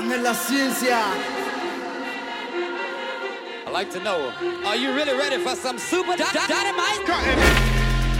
en la ciencia. I'd like to know, are you really ready for some super dy- dy- dynamite?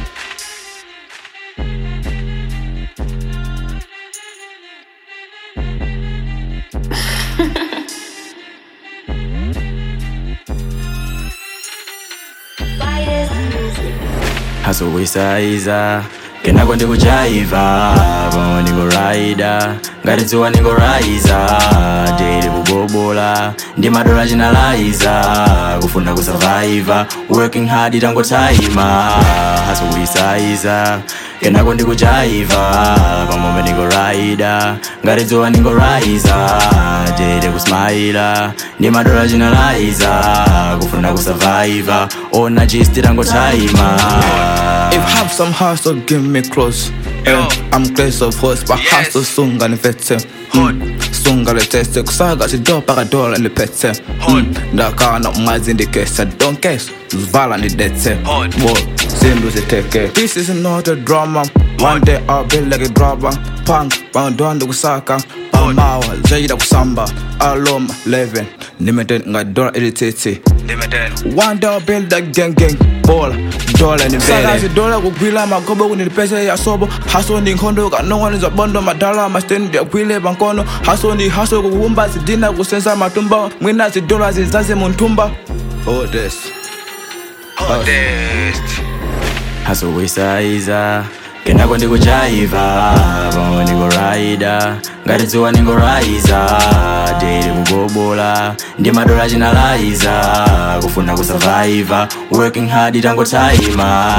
hasowisaiza kenako ndikuchaiva pamwe ndingorayida ngati dzuwa ndingoraiza tili kugobola ndi madola chinalaiza kufuna kusavaiva working hard tangotaima hasowisaiza kenako ndikuchaiva pamwe ndingorayida ngati dzuwa ndingoraiza tili kusmaila ndi madola chinalaiza kufuna kusavaiva ona chisti tangotaima If have some hustle, give me close. Eh, I'm close of horse, but hustle soon gonna vet mm. Soon gonna test it, kusaga si do para dola ni petse mm. Ndaka na umazi ndikesa, don't guess Zvala ni detse Whoa, zindu ziteke This is not a drama One day I'll be like a drama Punk, bandondo kusaka Pamawa, zaida kusamba Aloma, 11 Limited nga dola ilitete One day I'll build that gang gang Bola, dola ni mbele Sakazi dola kugwila magobo kunilipese ya sobo Haso ni nkhondo kanongwa niza bondo madala Mastendi ya gwile bankono Haso ni haso kuhumba zidina kusensa matumba Mwina zidola zizaze muntumba Oh this Oh this hasowisaiza kenako ndikuchaiva pamwe ndingorayida ngati dzuwa ndingoraiza tili kugobola ndi madola chinalaiza kufuna kusavaiva working hard tangotaima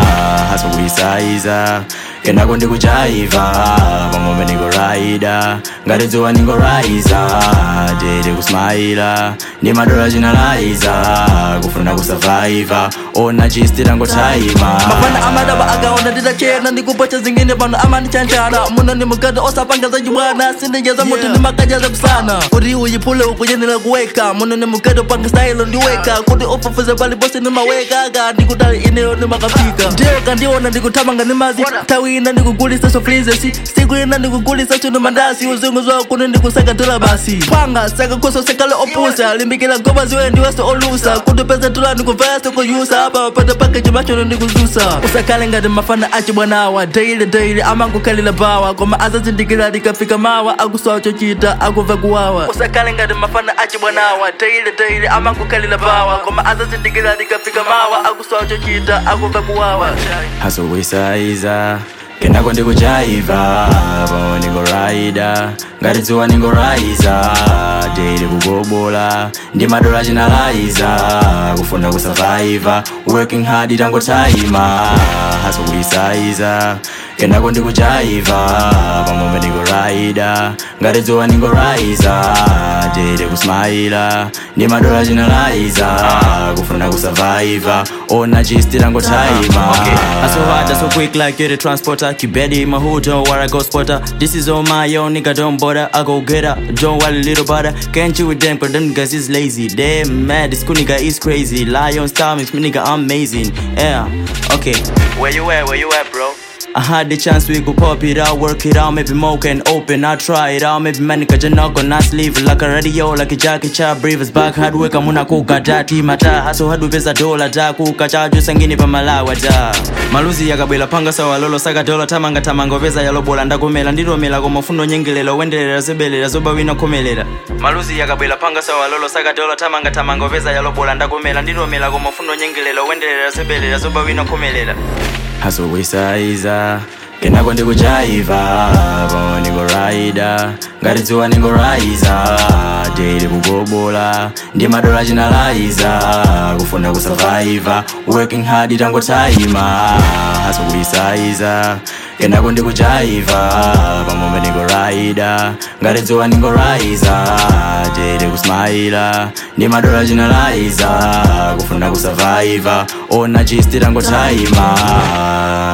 hasowisaiza kenako ndikuchaiva pamwe ndingorayida ngati dzuwa ndingoraiza tili kusmaila ndi madola chinalaiza kufuna kusavaiva ona chisti tangotaima mafana amadaba akaona nditachena ndikupocha zingine pano amandichanchana muno ni mukada osapanga za chibwana sindijeza mutu ni makajaza kusana kuti uyiphule ukuyenera kuweka muno ni mukada panga style ndiweka kuti ufufuze paliposi nimaweka ka ndikutali ineyo nimakafika ndiyo kandiona ndikuthamanga ni mazi nthawi ina ndikugulisa soflizesi siku ina ndikugulisa chino mandasi uzungu zwa kuno ndikusaka dola basi panga saka khoso sekale opusa limbikila goba ziwe ndiweso olusa kuti pesa dola ndikuvesa kuyusa apa pata pakeji machono ndikuzusa usakale ngati mafana achi bwanawa daily daily amangukhalila bawa koma azazindikira likafika mawa akusowa chochita akuva kuwawa usakale ngati mafana achi bwanawa daily daily amangukhalila bawa koma azazindikira likafika mawa akusowa chochita akuva kuwawa hasowisaiza kenako ndikuchaiva pamwe ndingorayida ngati dzuwa ndingoraiza tili kugobola ndi madola chinalaiza kufuna kusavaiva working hard tangotaima hasowisaiza kenako ndikuchaiva pamwe ndingorayida ngati dzuwa ndingoraiza tili kusmaila ndi madola chinalaiza kufuna kusavaiva ona chisti tangotaima I so hard, I so quick like you're the transporter. Keep ready in my hood, don't worry, I go spotter. This is all my own, nigga, don't bother. I go get her, don't worry, little brother. Can't you with them, cause them niggas is lazy. Damn mad, this cool nigga is crazy. Lion star makes me nigga amazing. Yeah, okay. Where you at, where you at, bro? I had the chance we could pop it out, work it out, maybe more can open. I try it out, maybe man cause you're not gonna sleep like a radio, like a jacket, cha breathers back hard work, I'm gonna cook a dati mata. Haso hadu pesa dola ta kuka cha juu sangini pa malawa ta. Maluzi yakabwela panga sawa lolo saka dola tamanga tamanga pesa yalobola ndakomela ndilomela koma ufundo nyengelelo wendelera zebelera zoba wina komelera. Maluzi yakabwela panga sawa lolo saka dola tamanga tamanga pesa yalobola ndakomela ndilomela koma ufundo nyengelelo wendelera zebelera zoba wina komelera. hasowisaiza kenako ndikuchaiva pamwe ndingorayida ngati dzuwa ndingoraiza tili kugobola ndi madola chinalaiza kufuna kusavaiva working hard tangotaima hasowisaiza kenako ndikuchaiva pamwe ndingorayida ngati dzuwa ndingoraiza tili kusmaila ndi madola chinalaiza kufuna kusavaiva ona chisti tangotaima